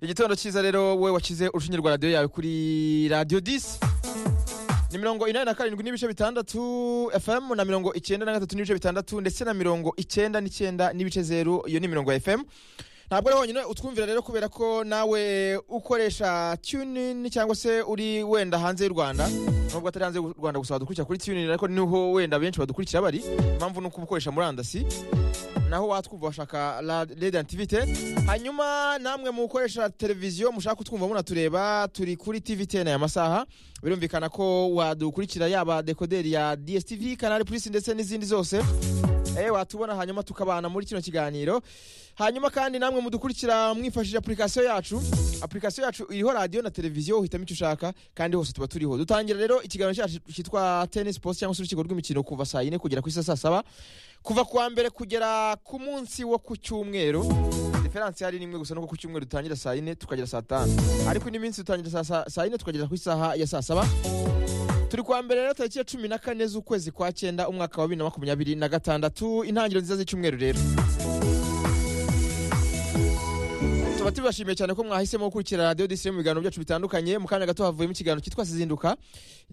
igitondo cyiza rero wowe wakize urushinge rwa radiyo yawe kuri radiyo disi ni mirongo inani na karindwi n'ibice bitandatu fm na mirongo icyenda na gatatu n'ibice bitandatu ndetse na mirongo icyenda n'icyenda n'ibice zeru iyo ni mirongo ya fm ntabwo ari honyine utwumvira rero kubera ko nawe ukoresha tunini cyangwa se uri wenda hanze y'u rwanda nubwo atari hanze y'u rwanda gusa wadukurikira kuri tunini ariko niho wenda benshi badukurikira bari impamvu ni uko uba ukoresha murandasi naho watwumva washaka radiyantivite hanyuma namwe mukoresha televiziyo mushaka kutwumva munatureba turi kuri tvtn aya masaha birumvikana ko wadukurikira yaba dekoderi ya dstv kanari purisi ndetse n'izindi zose eh watubona hanyuma tukabana muri kino kiganiro hanyuma kandi namwe mudukurikira mwifashishije application yacu application yacu iriho radio na televiziyo uhitamo icyo ushaka kandi hose tuba turiho dutangira rero ikiganiro cyacu cyitwa tennis post cyangwa se urukiko rw'imikino kuva saa yine kugera ku isa saa saba kuva kuwa mbere kugera ku munsi wo ku cyumweru diferansi hari nimwe gusa nuko ku cyumweru dutangira saa yine tukagera saa tanu ariko indi minsi dutangira saa- saa saa yine tukagera ku isaha ya saa saba turi kuwa mbere rero tariki ya cumi na kane z'ukwezi kwa cyenda umwaka wa bibiri na makumyabiri na gatandatu intangiriro nziza z'icyumweru rero tuba tubashimiye cyane ko mwahisemo gukurikira radiyo disi mu biganiro byacu bitandukanye mu kanya gato havuyemo ikiganiro cyitwa sizinduka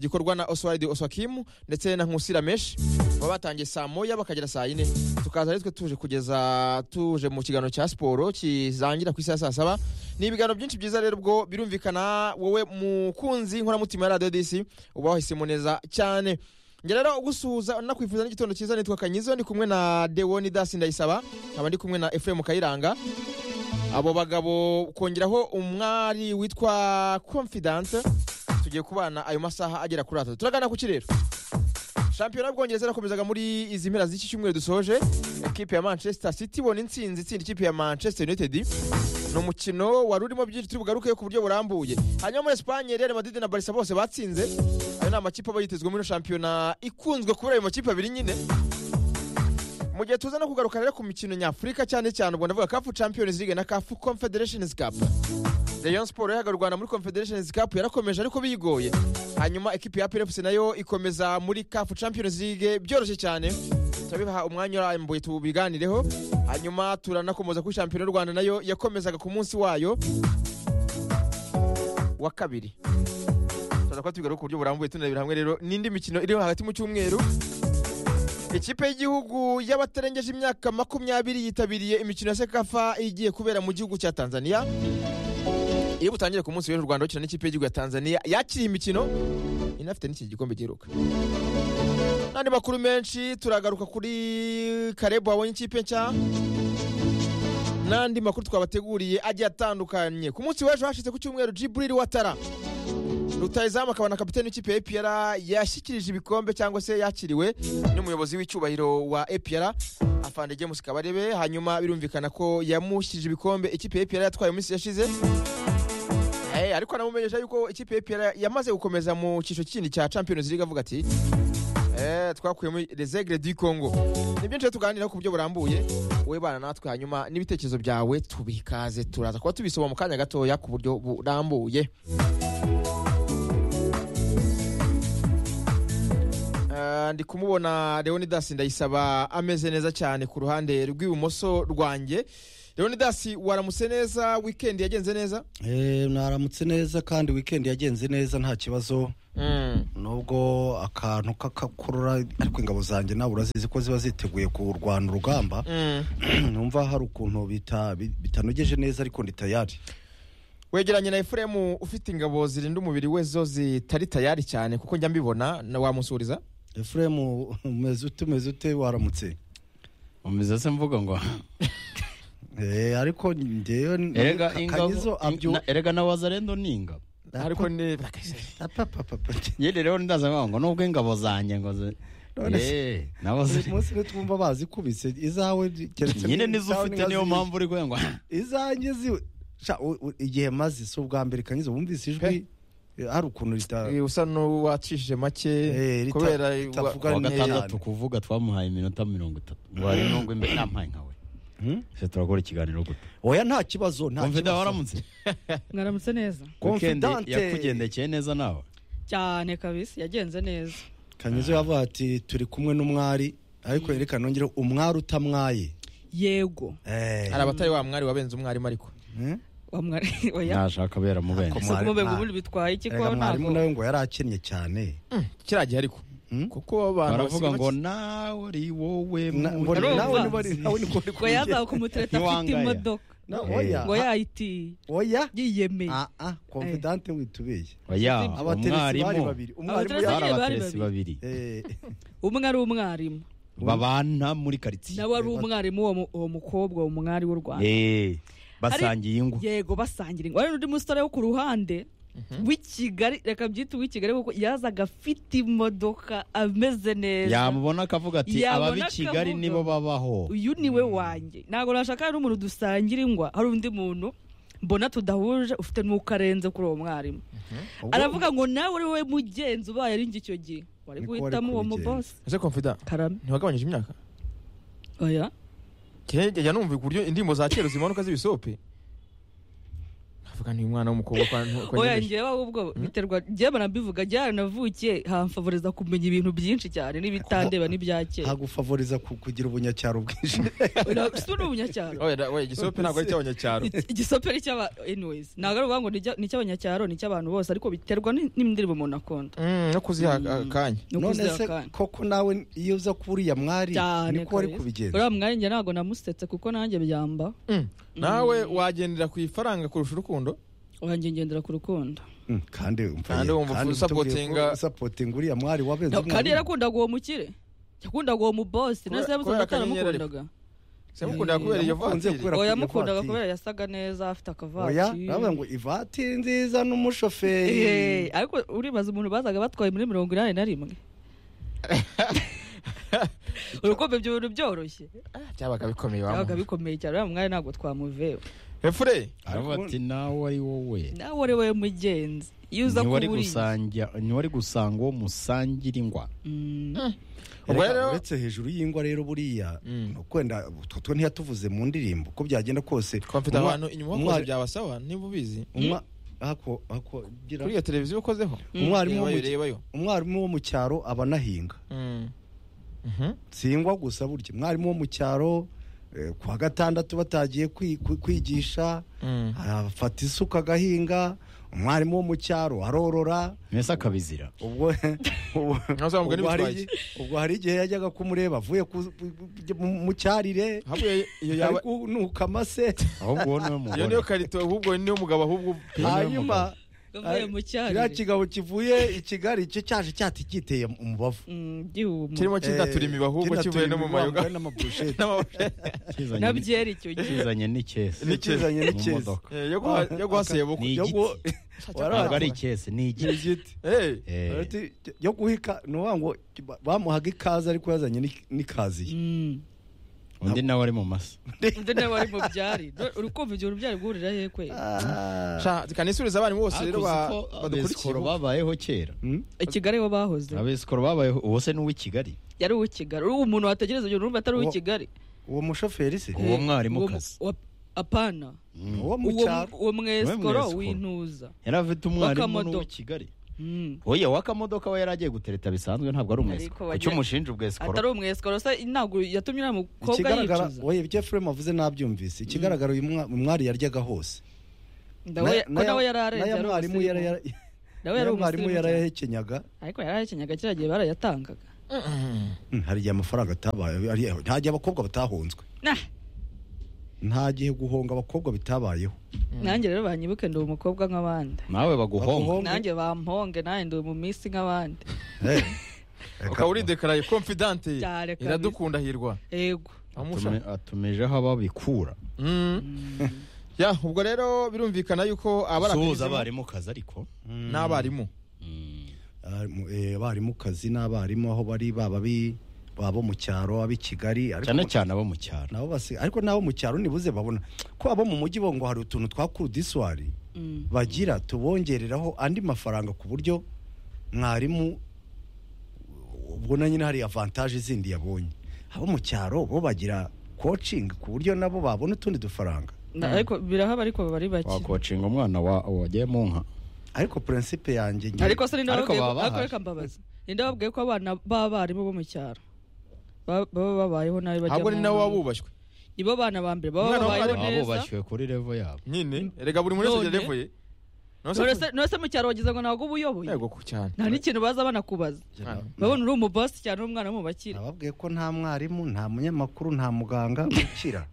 gikorwa na oswald oswakimu ndetse na nkusi rameshi baba batangiye saa moya bakagera saa yine tukaza ari twe tuje kugeza tuje mu kiganiro cya siporo kirangira ku isaha ya saa saba ni ibiganiro byinshi byiza rero ubwo birumvikana wowe mukunzi inkoramutima ya radiyo disi uba wahisemo neza cyane njye rero ugusuhuza nakwifuza n'igitondo cyiza nitwa kanyizo ndi kumwe na dewoni dasi ndayisaba nkaba ndi kumwe na efuremu kayiranga abo bagabo kongeraho umwari witwa confidence tugiye kubana ayo masaha agera kuri atatu turagana ku kirero shampiyona y'ubwongereza irakomezaga muri izi mpera z'iki cyumweru dusoje ekipe ya manchester city ibona intsinzi itsinda ikipe ya manchester united ni umukino wari urimo byinshi turi bugarukeyo ku buryo burambuye hanyuma muri esipanye real madrid na barisa bose batsinze ayo ni amakipe aba yitezwemo ino shampiyona ikunzwe kubera ayo makipe abiri nyine mu gihe tuza no kugaruka rero ku mikino nyafurika cyane cyane ubwo ndavuga kafu champions league na kafu confederations cup rayon sport yahaga u rwanda muri confederations cup yarakomeje ariko bigoye hanyuma ekipi ya plfc nayo ikomeza muri kafu champions league byoroshye cyane turabiha umwanya urambuye tubiganireho hanyuma turanakomoza kuri shampiyona y'u rwanda nayo yakomezaga ku munsi wayo wa kabiri turaza kuba tubigaruka ku buryo burambuye tunabira hamwe rero n'indi mikino iri hagati mu cyumweru ikipe y'igihugu y'abatarengeje imyaka makumyabiri yitabiriye imikino ya sekafa igiye kubera mu gihugu cya tanzania iyo butangire ku munsi w'ejo u rwanda rukina n'ikipe y'igihugu ya tanzania yakiriye imikino inafite n'iki gikombe giheruka n'andi makuru menshi turagaruka kuri karebu wabonye ikipe nshya n'andi makuru twabateguriye agiye atandukanye ku munsi w'ejo hashize ku cyumweru jiburiri watara rutayizamu akaba na kapitani w'ikipe ya APR yashyikirije ibikombe cyangwa se yakiriwe n'umuyobozi w'icyubahiro wa APR afande James Kabarebe hanyuma birumvikana ko yamushyirije ibikombe ikipe ya APR yatwaye mu minsi yashize Eh, ariko anamumenyesha yuko ikipe ya APR yamaze gukomeza mu cyiciro kindi cya Champions League avuga ati Eh, twakuyemo les aigles du Congo ni byinshi tuganira ku buryo burambuye wowe bana natwe hanyuma n'ibitekerezo byawe tubikaze turaza kuba tubisoma mu kanya gatoya ku buryo burambuye Eh, ndi kumubona leonidas ndayisaba ameze neza cyane ku ruhande rw'ibumoso rwanjye leonidas waramutse neza wikendi yagenze neza Eh, mwaramutse neza kandi weekend yagenze neza nta kibazo nubwo akantu k'akakurura ariko ingabo zanjye nawe urazizi ko ziba ziteguye kurwana urugamba Mm. numva hari ukuntu bita- bi- bitanogeje neza ariko ndi tayari wegeranye na efuremu ufite ingabo zirinda umubiri we zo zitari tayari cyane kuko njya mbibona na wamusuhuriza efuremu umeze ute umeze ute waramutse umeze se mvuga ngo Eh, ariko ngewe erega Ka- kanyizo ingabo abyu na- erega na wazarendo ni ingabo ariko ni apapapapa nyine rero ndaza nkavuga ngo nubwo ingabo zanjye ngo ze None se- Eh, nabo uyu ziri- munsi ntitwumva bazikubise izawe keretse nyine nizo izawe ufite niyo ntibazi- mpamvu uri kuvuga ngo izanjye ziwe Sha, u- u- igihe maze si ubwa mbere kanyiza wumvise ijwi eh, hari ukuntu rita Eh, usa n'uwacishije Eh, make rita- kubera ritavuga wa- kuwa ne- gatandatu kuvuga twamuhaye iminota mirongo itatu ngo hari nubwo imbere nampaye nkawe Hmm? se turakora ikiganiro gute oya nta kibazo nta wumva kibazo. waramutse mwaramutse neza weekend Confidante. yakugendekeye neza nawe cyane kabisi yagenze neza kanyizo yavuga ati turi kumwe n'umwari ariko reka nongere umwari utamwaye yego Eh, hari abatari wa mwari wabenze umwarimu ariko hmm? Wa mwari- oya nashaka abera mubende Ako- ese mwari- kumubega mwa- ubundi bitwaye iki ko Erega mwarimu ntabwo nawe ngo yari akinnye cyane kiriya gihe ariko Hmm? kuko abantu baravuga basigaye ngo baki- nawe ari wowe Na- mbona- Arumva. nawe niba ari- nawe niko uri ngo yazawe kumutereta afite Ntiwangaya. imodoka Na- Eh. oya ngo yayitiye oya yiyemeye Ah, ah, confidante witubeye oya abateretsi bari umwarimu babiri umwarimu Abateretsi bari yari bari abateretsi babiri. babiri Eh, umwe ari umwarimu babana muri karitsiye nawe ari umwarimu uwo mu- uwo mukobwa uwo mwari w'u rwanda Eh, basangiye ingo yego basangira ingwa n'undi musore wo ku ruhande w'i kigali reka byite uw'i kigali kuko yazaga afite imodoka ameze neza yamubona akavuga ati Yabona ababa i kigali akavuga. nibo babaho uyu ni we wanjye ntabwo nashaka n'umuntu dusangira ingwa hari undi muntu mbona tudahuje ufite n'uko arenze kuri uwo mwarimu ubwo- aravuga ngo nawe uri we mugenzi ubaye ari njye icyo gihe wari Niko wari guhitamo uwo kubigenza. mubosi ese confident karame ntiwagabanyije imyaka oya njya numva uburyo indirimbo za kera zimanuka z'ibisope navuga ni umwana w'umukobwa kwa oya nyegeje. njyewe ahubwo biterwa njyewe banabivuga njyewe navukiye hamfavoriza kumenya ibintu byinshi cyane n'ibitandeba n'ibya kera hagufavoriza ku- kugira ubunyacyaro bwinshi Oya, si uri umunyacyaro oya da- oya igisope ntabwo ari icy'abanyacyaro Iki- igisoperi cy'aba anyways ntabwo ari ukuvuga ngo ni icy'a- ni icy'abanyacyaro ni icy'abantu bose ariko biterwa ni- n'indirimbo umuntu akunda Mm, no kuziha akanya ni none ukuzira se akanya. koko nawe iyo uza kuba uriya mwari cyane niko wari kabisa. kubigenza uriya mwanya njye ntabwo namusetse kuko nanjye byamba Mm. nawe wagendera ku ifaranga kurusha urukundo wanjye ngendera ku rukundo Mm, kandi umva Kandi ye, wumva kandi usapotinga- utubwiye ko usapotinga uriya mwari wabenze No, kandi umwarimu. yarakundaga uwo mukire yakundaga uwo mubosi Kubera- na se kubera yamusanze akanyenyeri ariko. ataramukundaga simukunda kubera iyo Yamukunze vatiri kubera oya ko yamukundaga ivatiri- kubera yasaga neza afite oya baravuga akavatiri ngo ivatiri nziza Eh, n'umushoferi ariko uribaza umuntu bazaga batwaye muri mirongo inani na rimwe urukundo ibyo bintu byoroshye byabaga bikomeye byabaga wamuha bikomeye cyane uriya mwanya ntabwo twamuvewe efure aravuga ati nawe ari wowe nawe uri we mugenzi iyo uza ntiwari kubura gusangira ntiwari gusanga uwo musangira ingwa ubwo Erega rero uretse hejuru y'ingwa rero buriya Mm. ni ukwenda utwo two ntiyatuvuze mu ndirimbo uko byagenda kose twafite umwa- abantu inyuma wakoze umwari- byabasaba niba ubizi umwa- hako- hako- gira- kuri iyo televiziyo ukozeho umwarimu wo mu- rebayo rebayo umwarimu wo mu cyaro aba anahinga Mm. Mhm. singwa gusa burya umwarimu wo mu cyaro eh, ku wa gatandatu batagiye kwi- kwi- kwigisha Mm. afata isuka agahinga umwarimu wo mu cyaro arorora mbese akabizira ubwo ubwo- Naza wa mugani ubwo hari bitwaye iki? igihe- ubwo hari igihe yajyaga kumureba avuye ku- mu mu cyarire Habuye iyo ari yaba kunuka amase ahubwo wowe iyo niwe niyo mugore karito ahubwo niyo mugabo ahubwo hanyuma uvuye mu kiriya cyari kigabo kivuye i kigali cyo cyaje cyatiteye umubavu Mm, gihumura kirimo kindatura imiba ahubwo kivuye no mu mayoga n'amaburusheti n'amabuye kizanye na ni- byeri icyo gihe kizanye n'icyesi n'ikizanye mu n'ikiza modoka. Eh, yo guha- yo guhasebuka Ni yo igiti. gu- ntabwo ari Warabaye. icyesi ni igiti igiti Eh, Eh, Ati, yo guhika ni ukuvuga ngo ba- bamuhaga ikaze ariko yazanye n'ik- n'ikaziye Mm. undi nawe ari mu masa undi nawe ari mu byari Do- uri kumva ibyo bintu byari guhurira he kwe Ah. sha kanisubiza abarimu bose rero ba- Ariko uzi ko badukurikiye abesikoro babayeho kera Hmm? i kigali aho bahoze abesikoro babayeho uwo se ni uw'i kigali yari uw'i kigali uri umuntu wategereza ibyo bintu urumva atari uw'i Uwo- kigali uwo mushoferi se Uwo Eh, mwarimukazi. uwo mu- wa- apana uwo mu uwo cyaro uwo mwesikoro Uwe mwesikoro. w'intuza yari afite umwarimu W'akamodoka. n'uw'i kigali Mm. oya w'akamodoka we yari agiye gutereta bisanzwe ntabwo ari Ariko umwesikoro wagira- kuki umushinja ubwesikoro atari umwesikoro se ntabwo yatumye uriya mukobwa ikigaragara yicuza oya ibyo efuremu avuze nabyumvise ikigaragara uyu mwa- umwari yaryaga hose Ndawe- ko ya- nawe yari arenze n'aya yari mwarimu umusirimu. yari nawe yari n'aya mwarimu umusirimu yari cyane. yahekenyaga ariko yari ahekenyaga kiriya gihe barayatangaga Mm. Mm, hari igihe amafaranga atabaye hari- nta gihe abakobwa batahunzwe nah nta gihe guhonga abakobwa bitabayeho nanjye rero banyibuke ndi umukobwa nk'abandi nawe baguhonga Baguhonga. nanjye bamponge nanjye ndi mu minsi nk'abandi Eh, ukaba uridekaraye confidante Cyane kabisa. iradukunda hirwa yego amusha Atume- atumijeho ababikura Mm. ya ubwo rero birumvikana yuko abari suhuza akagezeho abarimukazi ariko n'abarimu abarimu- eh, abarimu kazi n'abarimu aho bari baba bi- baba bo mu cyaro ab'i kigali ariko- cyane cyane abo mu cyaro nabo basi ariko nabo mu cyaro nibuze babona ko abo mu mujyi bo ngo hari utuntu twa kurudiswari Mm. bagira tubongereraho andi mafaranga ku buryo mwarimu ubwo na nyine hari avantaje zindi yabonye abo mu cyaro bo bagira kocingi ku buryo nabo babona utundi dufaranga Na- ariko birahaba ariko bari bake wakocinga umwana wa- wagiye mu nka ariko purinsipe yanjye njye- ariko se ninde Ariko wababwiye baba ko- ariko bahari. reka mbabaze ninde wababwiye ko abana b'abarimu bo mu cyaro ba- baba babayeho nabi bajya ahubwo ni mu- nawe wabubashywe nibo bana ba mbere baba Umwana babayeho w'umwarimu- neza bashywe kuri levo yabo nyine rega buri muntu wese None- agera level ye Nonese- None se- none se mu cyaro wagize ngo ntabwo uba uyoboye yego ku cyane nta n'ikintu baza banakubaza Hano. babona uri umubasi cyane uri umwana w'umubakire ababwiye ko nta mwarimu nta munyamakuru nta muganga ukira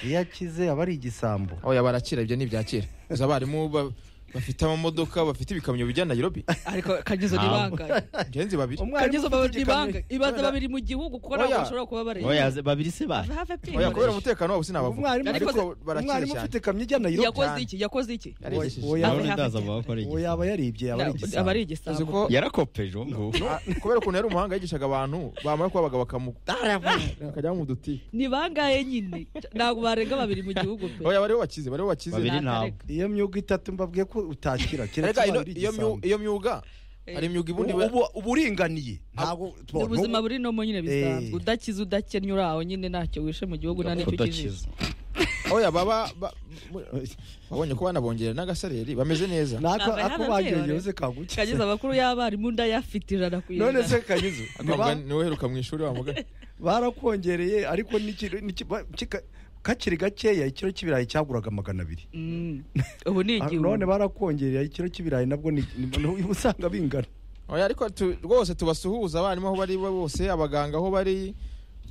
iyo akize aba ari igisambo aho yaba arakira ibyo ntibyakira gusa abarimu ba- bafite amamodoka bafite ibikamyo bijya Nairobi ariko kanyizo ni Ntabwo. ibanga ingenzi babiri kanyizo ufite ni ibanga igikamyo- ibaza Kubera- babiri mu gihugu kuko ntabwo Oya. bashobora kuba bareba Oya, ze- babiri se bahe have a pin. oya kubera umutekano wabo sinabavuga umwarimu Ariko ariko se- barakira umwarimu ufite cyane ikamyo ijya nayiro yakoze cyane. iki yakoze iki Yari Oya, igishishwa. oya. Have urabona a ndaza pin. vuba ko ari uwo igihe yaba yaribye yaba ari aba ari igisambo uzi igisambo ko yarakopeje ubu ngubu kubera ukuntu yari umuhanga yigishaga abantu bamara kuba abagabo bakajyamo mu duti ni bangahe nyine ntabwo barenga babiri mu gihugu pe oya bariho bakize bariho bakize Babiri Ni ntabwo akarega. iyo myuga itatu mbabwiye ko utakira kera Erega tuba ino- ari iyo myu- igisambo iyo myuga hari imyuga ibundi Ubu- ubu- uba uringaniye ntabwo ni ubuzima n'ubu- buri nomo nyine bisanzwe Eh. udakize udakennye uri aho nyine ntacyo wishe mu gihugu nta nicyo ukijije udakiza oya baba ba- mu- babonye ko banabongerera n'agasareri bameze neza Nako Ntabwo ako yari bagengewe ababyeyi se kagukiza kagize amakuru y'abarimu ndayafite ijana ku ijana none se kagize Akabwa niwe uheruka mu ishuri wa mugani barakongereye ariko n'iki- n'iki- ba- kika- kakiri gakeya ikiro cy'ibirayi cyaguraga magana abiri Mm. ubu ni Ah, igihugu none barakongereye ikiro cy'ibirayi nabwo ni- ni- ni- usanga bingana oya ariko tu- rwose tubasuhuza abarimu aho bari bo bose abaganga aho bari ni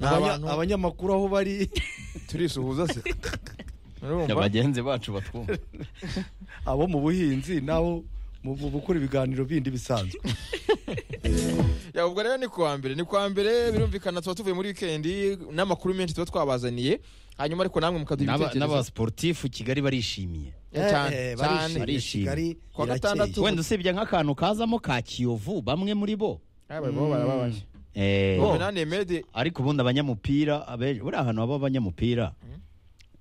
Abanya- abantu abanyamakuru aho bari turisuhuza se Ya, urumva bagenzi bacu batwumva abo mu buhinzi n'abo mu mu gukora ibiganiro bindi bisanzwe Ya, ubwo rero ni kuwa mbere ni kuwa mbere birumvikana tuba tuvuye muri wikendi n'amakuru menshi tuba twabazaniye hanyuma ariko namwe mukaduha N'aba- ibitekerezo n'abasiporutifu kigali barishimiye Ya, cyane Eh, cyane eh, barishimye, barishimye. Kigali Kuwa irakeye. gatandatu. Tu- wenda usibye nk'akantu kazamo ka kiyovu bamwe muri bo Ah, bari- baba barababaye Eh, Omenane Mede ariko ubundi abanyamupira abe- buriya ahantu haba abanyamupira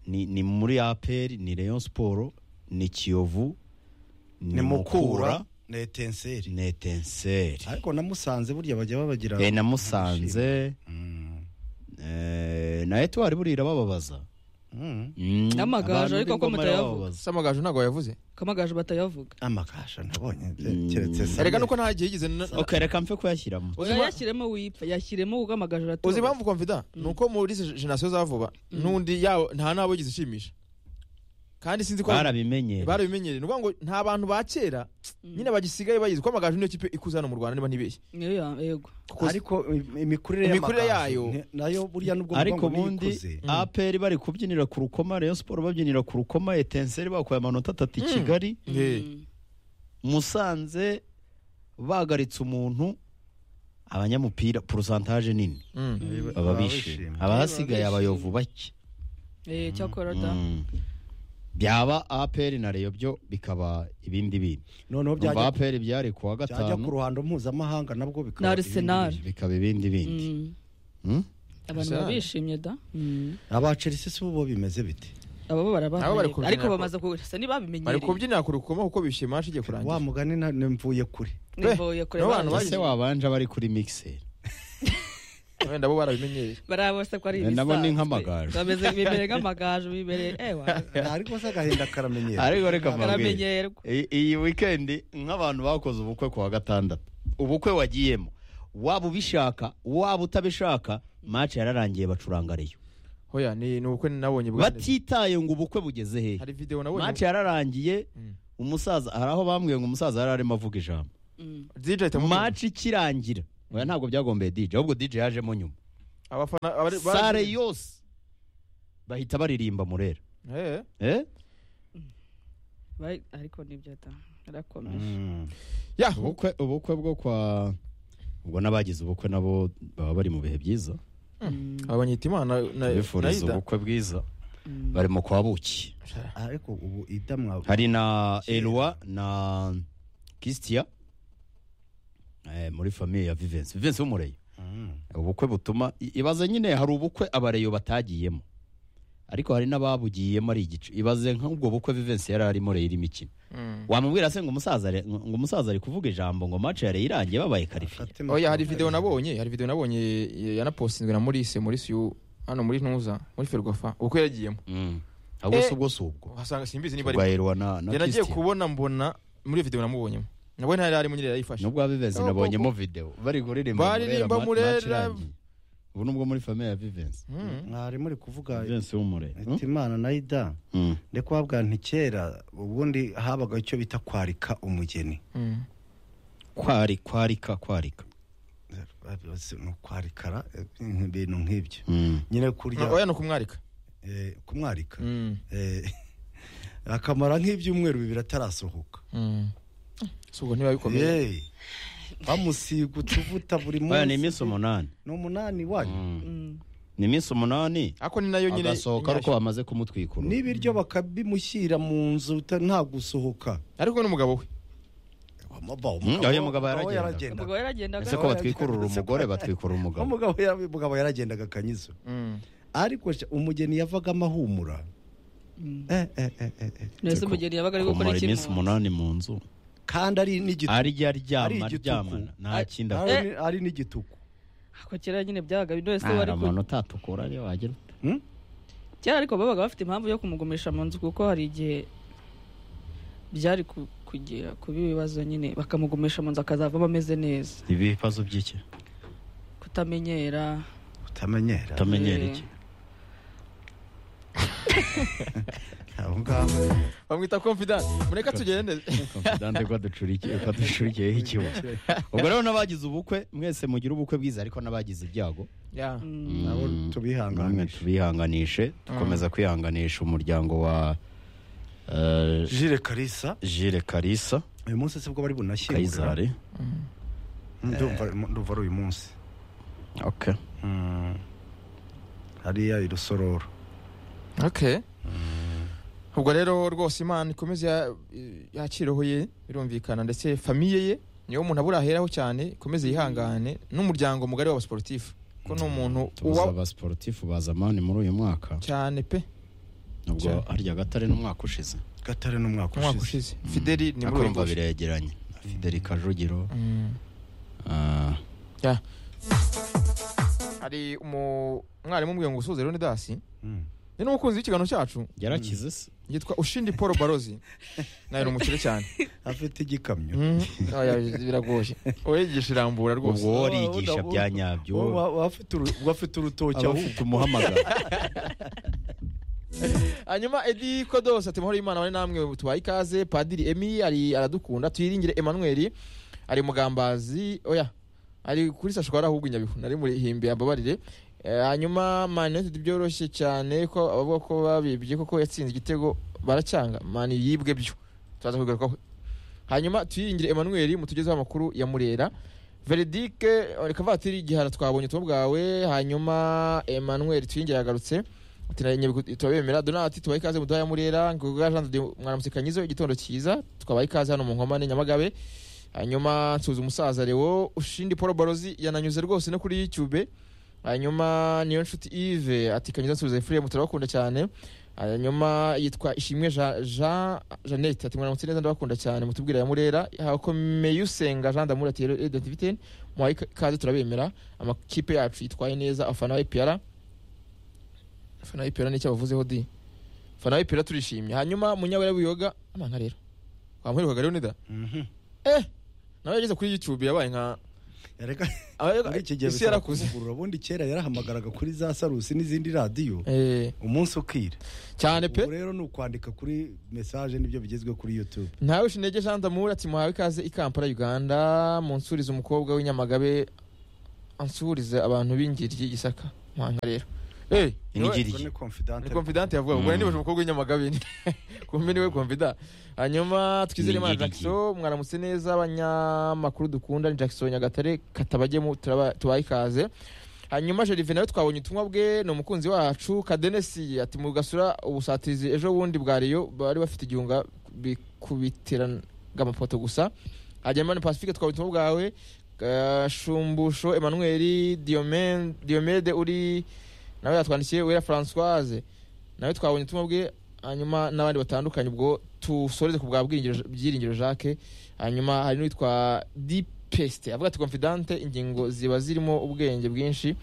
ni ni muri aperi ni leon siporo ni kiyovu ni mukura na etenseri ni etenseri ariko namusanze burya bajya babagira Eh, na musanze Mm. eh, na etwari buriya irabababaza Mm. Mm, N'amagaju abantu ariko ko b'ingoma mutayavuga. irabababaza. samagaju ntago yavuze kamagaju batayavuga amakasha nabonye Mm. keretse Samuel. erega nuko nta gihe yigeze na- na- ok reka mpfe kuyashyiramo Uzi impamvu- yashyiremo wipfa yashyiremo ubwo amagaju uzi aratubabaza impamvu confida ni uko muri izi jenasiyo za vuba n'undi yawo nta nabo yigeze ishimisha kandi sinzi ko barabimenyera barabimenyereye ni ukuvuga ngo nta bantu ba kera nyine bagisigaye bayizi ko amagaju niyo kipe ikuze hano mu rwanda niba ntibeshye Niyo ya- yego ariko im- imikurire Imikurire y'amakanzu, yayo. ne- nayo burya nubwo ariko ubwonko ubundi bwikuze, aperi bari kubyinira ku rukoma rayon siporo babyinira ku rukoma etenseri bakuye amanota atatu i kigali Mm. musanze bagaritse umuntu abanyamupira porosantaje nini Mm. baba baba bishimye. bishimye abahasigaye Baba abayovu bake Eh, cyakora da Mm. byaba aperi na reyo byo bikaba ibindi bindi noneho umva byajya aperi byari kuwa byajya ku gatanu ruhando mpuzamahanga nabwo bikaba Na ibindi Arsenal. bihe. bikaba ibindi bindi Mm. Mm? abantu Arsenal. baba bishimye da Mm. aba Chelsea si bo bo bimeze bite abo bo Abo bari barabahaye kubyinira ariko ko- bamaze kubisa bari ntibabimenyereye kubyinira ku rukoma kuko bishimiye mashi igiye wa kurangira mugani na- ne- mvuye kure Eh, Mvuye kure n'abantu banjye. bagize- ese wabanje bari kuri mixeri wenda bo barabimenyereye barabose ko ari Eh, nabo ni ibisanzwe. nk'amagaju. Bameze bibereye nk'amagaju bibereye ewa ariko se agahinda karamenyera ariko reka mbabwire baramenyerwa I- iyi wikendi nk'abantu bakoze ubukwe ku wa gatandatu ubukwe wagiyemo waba ubishaka waba utabishaka mace yararangiye bacuranga reyo hoya ni ni ubukwe nabonye bwa neza. batitaye ngo ubukwe bugeze hehe hari video mace nabonye yararangiye Mm. umusaza hari aho bambwiye ngo umusaza yari arimo avuga ijambo Mm. DJ itamukunda. mace ikirangira oya ntabwo byagombeye DJ ahubwo DJ yajemo nyuma abafana abari sare yose bahita baririmba murera Eh. eh Bari- ariko nibyo da arakomeje Mm. ya ubukwe ubukwe bwo kwa ubwo n'abagize ubukwe nabo baba bari mu bihe byiza abanyita imana na na bifuriza ida ubukwe bwiza bari mu kwa buki ariko ubu idamwa hari na Kera. elwa na kistia eh, muri famiye ya vivensi vivensi w'umureyo Mm. ubukwe butuma i- ibaze nyine hari ubukwe abareyo batagiyemo ariko hari n'ababugiyemo ari igice ibaze nk'ubwo bukwe vivensi yari arimo reyo irimo imikino Mm. wamubwira se ngo umusaza ari- ngo umusaza ari kuvuga ijambo ngo mace yari irangiye babaye karifiye Fatima oya hari video nabonye hari video nabonye ya- yanapostinzwe na Maurice Maurice uyu hano muri ntuza muri Ferwafa ubukwe yagiyemo Mm. ahubwo Eh. si ubwo si ubwo uhasanga simbizi niba ubwa ari elwa na na yanagiye kistia kubona mbona muri video namubonyemo nabwo ntari ari munyere yayifashe n'ubwa vivensi Ubwo- nabonyemo video bari kuririmba Baririmba ma- mace Murera, irangiye. ubu nubwo muri famiye ya vivensi mwari muri kuvuga vivensi w'umure ati imana nayo da Mm. ndikubabwa nti kera ubundi habaga icyo bita kwarika umugeni kwari kwarika kwarika Babibaze ni ukwarikara eh, ibintu nk'ibyo Mm. nyine kurya oya ni ukumwarika eh, kumwarika Mm, eh, akamara nk'ibyumweru bibiri atarasohoka mm. si ubwo ntibabikomeye Yeee. bamusiga utuvuta buri Oya, ni munsi iminsi umunani ni umunani wanyu Mm. Mm. ni iminsi umunani ariko ni nayo nyine agasohoka ariko bamaze kumutwikura n'ibiryo bakabimushyira mu nzu uta- nta gusohoka ariko n'umugabo we Amaba, Mm, oya, mugabo aho yaragendaga. ubwo yaragendaga ese ko batwikurura umugore batwikurura umugabo umugabo yara- umugabo yaragendaga akanyizo Mm. ariko sha, umugeni yavaga amahumura Mm. Eh, eh, eh, eh, eh. ese umugeni yabaga ari gukora kumara iminsi ikintu umunani mu nzu kandi ari n'igituku arya aryama Ari igitugu. aryamana nta kindi Ari- akora ari n'igituku ako kera nyine byabaga bino ese nta wari ku- muntu utatukura ariyo wagira ute? Hmm? kera ariko babaga bafite impamvu yo kumugumisha mu nzu kuko hari igihe byari ku- kugera kuba ibibazo nyine bakamugumisha mu nzu akazavamo ameze neza ibibazo by'iki kutamenyera utamenyera utamenyera Eh. iki aho ngaho bamwita confident mureka tugende confidante ko ducurikiye ko ducurikiyeho ikibuga ubwo rero n'abagize ubukwe mwese mugira ubukwe bwiza ariko n'abagize ibyago Yeah. Mm. nabo Mm. namwe tubihanganisha tubihanganishe dukomeza kwihanganisha umuryango wa eh, jire karisa Jules Kalisa uyu munsi sibwo bari bunashyingura Kayizari ndumva ndumva ari uyu munsi okay Mm. hariya irusororo okay ubwo rero rwose imana ikomeze ya- yakiroho ye birumvikana ndetse famiye ye niyo umuntu abura aheraho cyane ikomeze yihangane n'umuryango mugari w'abasiporutifu ko ni umuntu tubuze uwa abasporutifu ba zamani muri uyu mwaka cyane pe nubwo harya gatare n'umwaka ushize gatare n'umwaka umwaka ushize ushize fideli ni muri uyu akumva nguyu biregeranye Fideli Kajugiro Mm. ah, hari umu- umwarimu umwe ngo usoze rero ni dasi Mm. ni n'umukunzi w'ikiganiro cyacu yarakize se yitwa ushindi paul barozi nawe ni umukire cyane afite igikamyo Mm. Oya, biragoye uwigisha irambura rwose ubwo wowe arigisha bya nyabyo Wowe wa- wa- afite uru- wa- afite urutoki aba ahubwo afite umuhamagaro hanyuma edi kodos ati mahoro y'imana bane namwe tubaye ikaze padiri emi ari aradukunda tuyiringire emanuweli ari mugambazi oya ari kuri sashwara ahubwo i nyabihu nari muri himbi ambabarire Eh, hanyuma man united byoroshye cyane ko abavuga ko babibye koko yatsinze igitego baracyanga man yibwe byo turaza kugarukaho hanyuma tuyiringire emanuweli mutugezeho amakuru ya murera veredike reka vatiri gihara twabonye ubutumwa bwawe hanyuma emanuweli tuyiringire yagarutse Ati, "Na- Nyabihu turabemera donati tubaha ikaze muduha ya murera ngoga jean de Dieu, mwaramuseka nyizo igitondo cyiza twabaha ikaze hano mu nkomane nyamagabe hanyuma nsuza umusaza lewo ushindi paul barozi yananyuze rwose no kuri youtube hanyuma niyo nshuti ive ati kanyiza nsubiza efuriyemu turabakunda cyane hanyuma yitwa ishimwe jean Jean- jeannette ati mwaramutse neza ndabakunda cyane mutubwira ya murera hakomeye usenga jean d'amour ati identivite muhaye ikaze turabemera amakipe yacu yitwaye neza afana wa epr fana y'ipera nicyo bavuzeho di fana y'ipera turishimye hanyuma munyawera wiyoga amanga rero wamuherukaga rero nida Mhm. eh nawe yageze kuri youtube yabaye nka Erega, muri iki gihe isi yarakuze kuvugurura ubundi kera yarahamagaraga kuri za sarusi n'izindi radiyo Eh, umunsi ukira cyane pe ubu rero ni ukwandika kuri mesaje nibyo bigezwe kuri youtube ntawe ushinege jean d'amour ati muhawe ikaze i kampala uganda munsurize umukobwa w'inyamagabe ansurize abantu b'ingeri y'igisaka muhanga rero Eh, niwe- Ingeri. Ubwo ni confident. ni confidant yavuga ubwo niba umukobwa w'inyamagabe kumbe niwe confidant hanyuma twizere imana Ningeri. jackson mwaramutse neza abanyamakuru dukunda ni jackson nyagatare katabagemu turaba- tubahe ikaze hanyuma jerive nawe twabonye ubutumwa bwe ni umukunzi wacu kadenesi ati mugasura ubusatirizi ejo bundi bwa riyo bari bafite igihunga bikubitiraga amapoto gusa hanyuma ni pacifique twabonye ubutumwa bwawe eh, shumbusho emmanuel Diomen- diomede uri nawe yatwandikiye wera francoise nawe twabonye ubutumwa bwe hanyuma n'abandi batandukanye ubwo tusoreze ku bwa Bwiringiro- byiringiro jacques hanyuma hari n'uwitwa dipeste avuga ati confidante ingingo ziba zirimo ubwenge bwinshi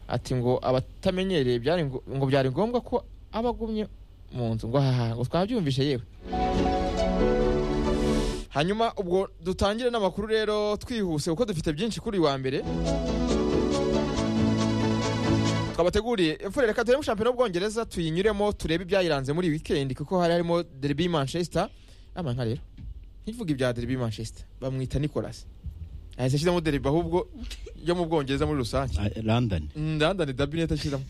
ati ngo abatamenyereye byari ngo ngo byari ngombwa ko aba agumye mu nzu ngo haha ngo twabyumvishe yewe hanyuma ubwo dutangire n'amakuru rero twihuse kuko dufite byinshi kuri uyu wa mbere twabateguriye imfura reka turebe shampiyona y'ubwongereza tuyinyuremo turebe ibyayiranze muri iyi wikendi kuko hari harimo derby manchester ama nka rero ntivuge ibya derby manchester bamwita nicolas ahise ashyiramo derby ahubwo yo mu bwongereza muri rusange Ah, london ndandane derby niyo atashyiramo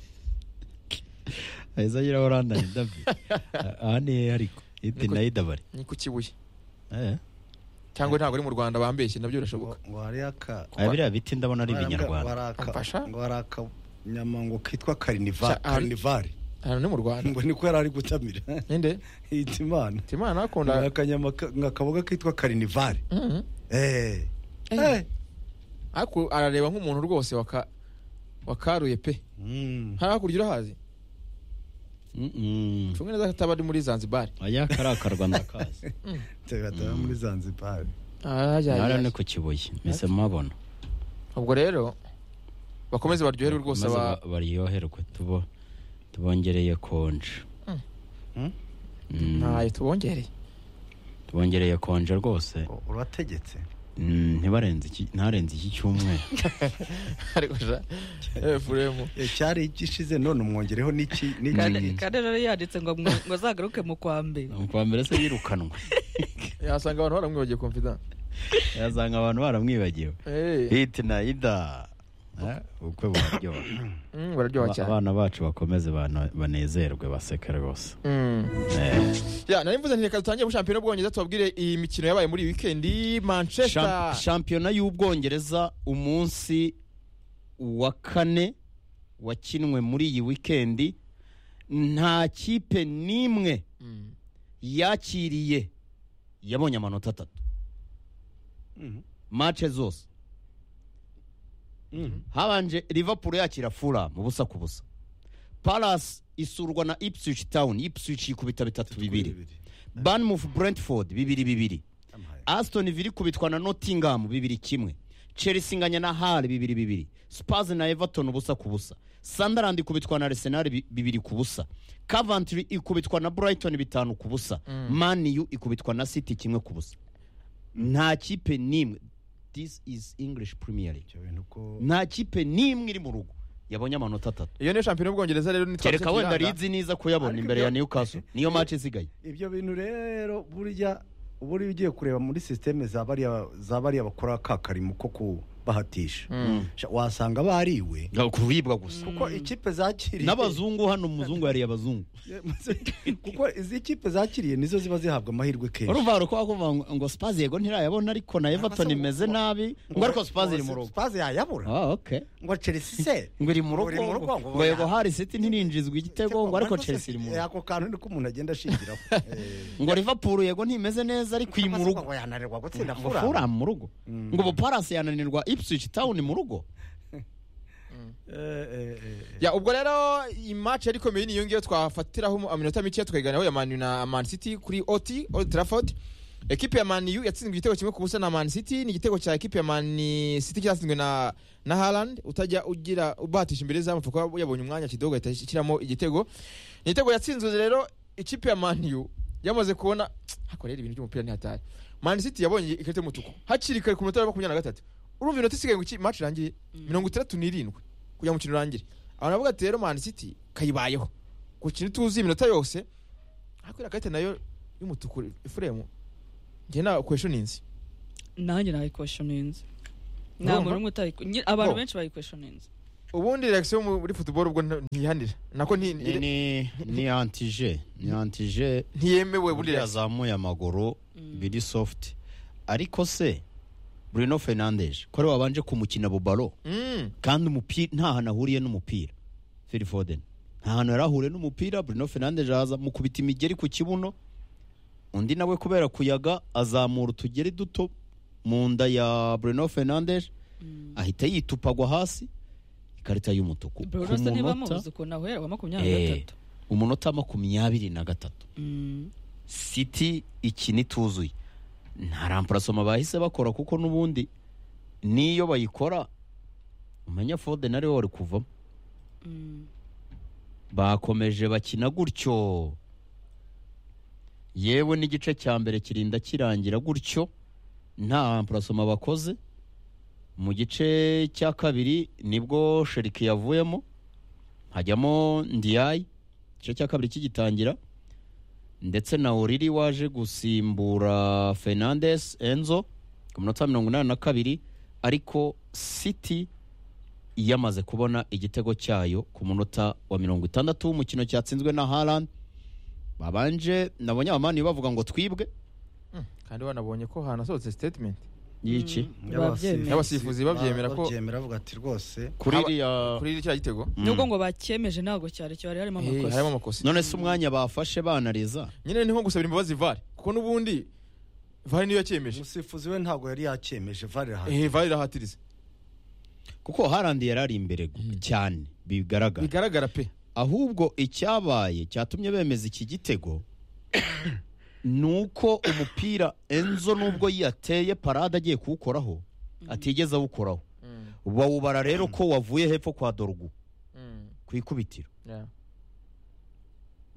aheza ashyiraho london david Ah, aha ni he ariko ite Niko- na idabari ni ku kibuye Eh, cyangwa ntabwo ari mu rwanda bambeshye nabyo birashoboka ngo hariya ka ah, biriya biti ndabona ari ngo ibinyarwanda hari aka- Amfasha? ngo hari akanyama ngo kitwa karinivari Sha- hari- karinivari hano ni mu rwanda ngo niko yari ari gutamira ninde yita imana timana Ngo hari akunda akanyama ka- ngo akaboga kitwa karinivari Mhm. eh Eh. ariko arareba nk'umuntu rwose waka wakaruye pe Mm. hano hakurya urahazi Mm-mm. cunga neza ko ataba ari muri zanzibar aya kari akarwa ndakazi Tega taba muri Zanzibar Ah, hajya- nara ni ku kibuye mpise mabona ubwo rero bakomeze baryoherwe rwose Maze ba- ba- baryoherwe tubo tubongereye konje Mm. Mm? Mm, ntayo tubongereye tubongereye konje rwose U- urategetse Mm, ntibarenze iki- ntarenze iki cyumweru ariko ja efuremu Eh, cyari gishize none umwongereho n'iki n'iki kandi rero yanditse ngo mwe- ngo azagaruke mu kwa mbere kwa mbere se yirukanwe yasanga abantu baramwibagiye confidence yazanga abantu baramwibagiwe Eh, hiti na ida Eh, ubukwe buraryoha mm, bararyoha Aba- cyane abana bacu bakomeze bana- banezerwe baseke rwose Mm. Eh, ya nari mvuze nti reka dutangire muri shampiyona y'ubwongereza tubabwire iyi mikino yabaye muri iyi wikendi manchester Shamp- shampiyona y'ubwongereza umunsi wa kane wakinwe muri iyi wikendi nta kipe n'imwe Mm. yakiriye yabonye amanota atatu Mhm. mace zose Mhm. habanje liverpool yakira fulham ubusa ku busa palas isurwa na ipswich town ipswich ikubita bitatu bibiri banmouth brentford bibiri bibiri Amahaye. aston villa ikubitwa na nottingham bibiri kimwe chelsea inganya na hal bibiri bibiri spurs na everton ubusa ku busa sunderland ikubitwa na arsenal bi- bibiri ku busa coventry ikubitwa na brighton bitanu ku busa man u ikubitwa na city kimwe ku busa nta kipe n'imwe this is english premier league Icyo bintu ko nta kipe n'imwe iri mu rugo yabonye amanota atatu iyo niyo shampiyona y'ubwongereza rero nitwa kereka wenda rizi niza kuyabona Ariko imbere ibyo- ya newcastle niyo match isigaye ibyo bintu rero burya uba uri ugiye kureba muri sisiteme za bariya za bariya bakora ka karimo ko kubahatisha Sha- wasanga bariwe kuribwa gusa kuko ikipe zakiriye n'abazungu hano umuzungu yariye abazungu kuko izi kipe zakiriye nizo ziba zihabwa amahirwe kenshi urumva ko wakumva ngo- ngo spazi yego ntirayabona ariko na everton se- imeze nabi ngo ariko spazi iri mu rugo Spurs yayabura Ah, okay. ngo chelsea se ngo iri mu Ngo rugo iri mu rugo, ngo ngo yego hari city ntirinjizwa igitego ngo ariko Ariko se- chelsea iri mu rugo ako kantu niko umuntu agenda ashingiraho Eh, ngo liverpool yego ntimeze neza ariko iri mu rugo ngo yananirwa gutsinda ngo Fulham. Fulham mu rugo ngo ubu palace yananirwa ipswich town mu rugo Eh, eh, eh, eh. ya ubwo rero iyi match yari ikomeye niyo ngiyo twafatiraho mu- aminota mike tukayiganiraho ya Man U na Man City kuri OT Old Trafford ekipe ya Man U yatsinzwe igitego kimwe ku busa na Man City ni igitego cya ekipe ya Man City cyatsinzwe na na Haaland utajya ugira ubahatisha imbere zamu kuko yabonye umwanya kidogo ahita ashyiramo igitego ni igitego yatsinzwe rero ikipe ya Man U yamaze kubona hakorera ibintu by'umupira ni hatari Man City yabonye ikarita y'umutuku hakiri kare ku minota ya makumyabiri na gatatu urumva inota isigaye ngo iki match irangiye mirongo itandatu n'irindwi kugira ngo umukino urangire abantu bavuga ati rero Man City kayibayeho gukina ituzi iminota yose ariko iriya karita nayo y'umutuku ifuremu njye nta kweshoninzi nanjye nayikweshoninze Urumva? ntabwo n'umwe utayiku- nyi- abantu Bo. benshi bayikweshoninze ubundi reaction yo muri football ubwo nta- ntiyihanira nako nti- ni ni ni antije ni antije ntiyemewe uburyo buriya yazamuye amaguru biri soft ariko se Bruno Fernandes ko ari wabanje kumukina bubaro Mm, kandi umupira nta hantu ahuriye n'umupira Phil Foden nta hantu yari ahuriye n'umupira Bruno Fernandes araza mukubita imigeri ku kibuno undi nawe kubera kuyaga azamura utugeri duto mu nda ya Bruno Fernandes ahita yitupagwa hasi ikarita y'umutuku Bruno se niba muzi munota ukuntu ahera wa makumyabiri na Eh. gatatu umunota makumyabiri na gatatu Mm. City iki nituzuye nta ramparasoma bahise bakora kuko n'ubundi n'iyo bayikora umenya Foden ariwe wari kuvamo Mm. bakomeje bakina gutyo yewe n'igice cya mbere kirinda kirangira gutyo nta ramparasoma bakoze mu gice cya kabiri nibwo sheriki yavuyemo hajyamo ndiyayi igice cya kabiri kigitangira ndetse na oriri waje gusimbura fernandes enzo ku minota mirongo inani na kabiri ariko city yamaze kubona igitego cyayo ku munota wa mirongo itandatu w'umukino cyatsinzwe na haran babanje nabonye abamani bavuga ngo twibwe Mm, kandi wanabonye ko hanasohotse statement y'iki babyemeye. Y'abasifuzi babyemera ko- babyemera bavuga ati rwose kuri Aba- iriya kuri iriya gitego Mm. nubwo ngo bakyemeje ntabwo cyari cyari harimo Eh, amakosa harimo amakosa none se umwanya bafashe banariza nyine ni nko gusabira imbabazi vare kuko n'ubundi vare niyo yakemeje umusifuzi we ntabwo yari yakyemeje vare Eh, vare irahatiriza kuko harandi yari ari imbere gu- cyane bigaragara bigaragara pe ahubwo icyabaye cyatumye bemeza iki gitego ni uko umupira enzo nubwo yateye parade agiye kuwukoraho atigeze awukoraho bawubara rero ko wavuye hepfo kwa dorugu ku ikubitiro Yeah.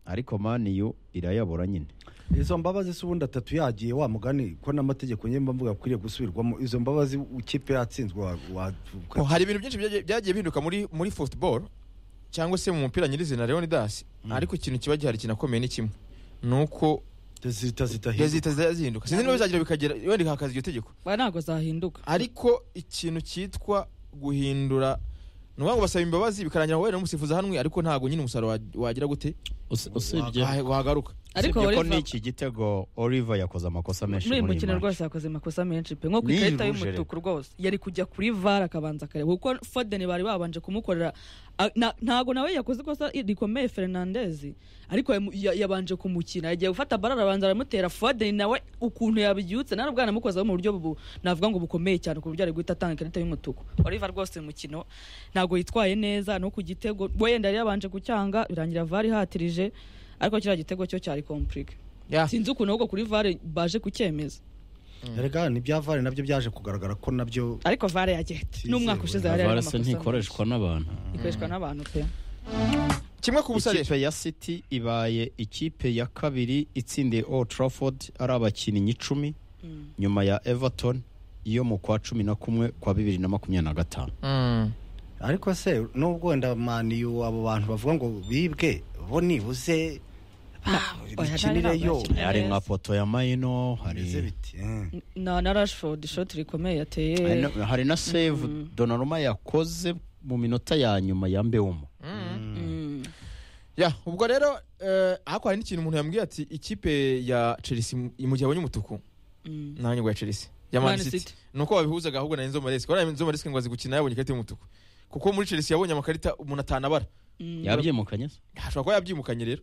ariko maniyu irayabura nyine izo mbabazi si ubundi atatu yagiye wa mugani ko n'amategeko nyemba mvuga akwiriye gusubirwamo izo mbabazi ikipe yatsinzwe wa- wa- Ko hari ibintu byinshi byagiye- byagiye bihinduka muri muri football cyangwa se mu mupira nyirizina Leonidas ariko ikintu kiba gihari kinakomeye ni kimwe ni uko zita zita zihita zihita zihinduka sinzi niba bizagira bikagera wenda hakaza iryo tegeko Ba, ntabwo zahinduka ariko ikintu cyitwa guhindura ni ukuvuga ngo basaba imbabazi bikarangira ngo wenda umusifuzi ahanwe ariko ntabwo nyine umusaruro wa- wagira gute usibye Wa- wagaruka ariko usibye ko Oliver- n'iki gitego oliver yakoze amakosa menshi muri uyu muri iyi mukino match. rwose yakoze amakosa menshi pe nko ku Ni ikarita rouge y'umutuku rwose yari kujya kuri vara akabanza akareba kuko fodeni bari babanje kumukorera a- na- ntago nawe yakoze ikosa rikomeye fernandez ariko yamu- ya- yabanje kumukina yagiye gufata bara arabanza aramutera fodeni nawe ukuntu yabibyutse nari ubwo yanamukozeho mu buryo bu- navuga ngo bukomeye cyane ku buryo ari guhita atanga ikarita y'umutuku oliver rwose uyu mukino ntago yitwaye neza no ku gitego wenda yari yabanje gucyanga birangira vara ihatirije ariko kiriya gitego cyo cyari komplike Yeah. sinzi ukuntu ahubwo kuri vare baje kucyemeza rega n'ibya vare nabyo byaje kugaragara ko nabyo ariko vare yagenda Tizere. n'umwaka ushize yari Avare arimo se amakosa ntikoreshwa n'abantu menshi. ikoreshwa n'abantu pe kimwe ku busa rero ikipe ya city ibaye ikipe ya kabiri itsindiye old trafford ari abakinnyi icumi nyuma ya everton yo mu kwa cumi na kumwe kwa bibiri na makumyabiri na gatanu Mm. ariko se nubwo wenda maniyu abo bantu bavuga ngo bibwe bo nibuze oya, imikinire nari yo ntabwo yakina. hari Yes. nka poto ya mayino bimeze hari biti eh. na na rashford ishoti hari rikomeye yateye na- hari na save donaruma yakoze mu minota ya nyuma ya mbewumo Mm. Ya, ubwo rero eh, ariko hari n'ikintu umuntu yambwiye ati ikipe ya Chelsea mu- mu gihe abonye umutuku Mm. nanjye ngo ya Chelsea ya Man Man City City. ni uko babihuzaga ahubwo na Enzo Maresca urabona Enzo Maresca ngo azi gukina yabonye ikarita y'umutuku kuko muri Chelsea yabonye amakarita umuntu atanabara Mm. yabyimukanye se ashobora kuba yabyimukanye rero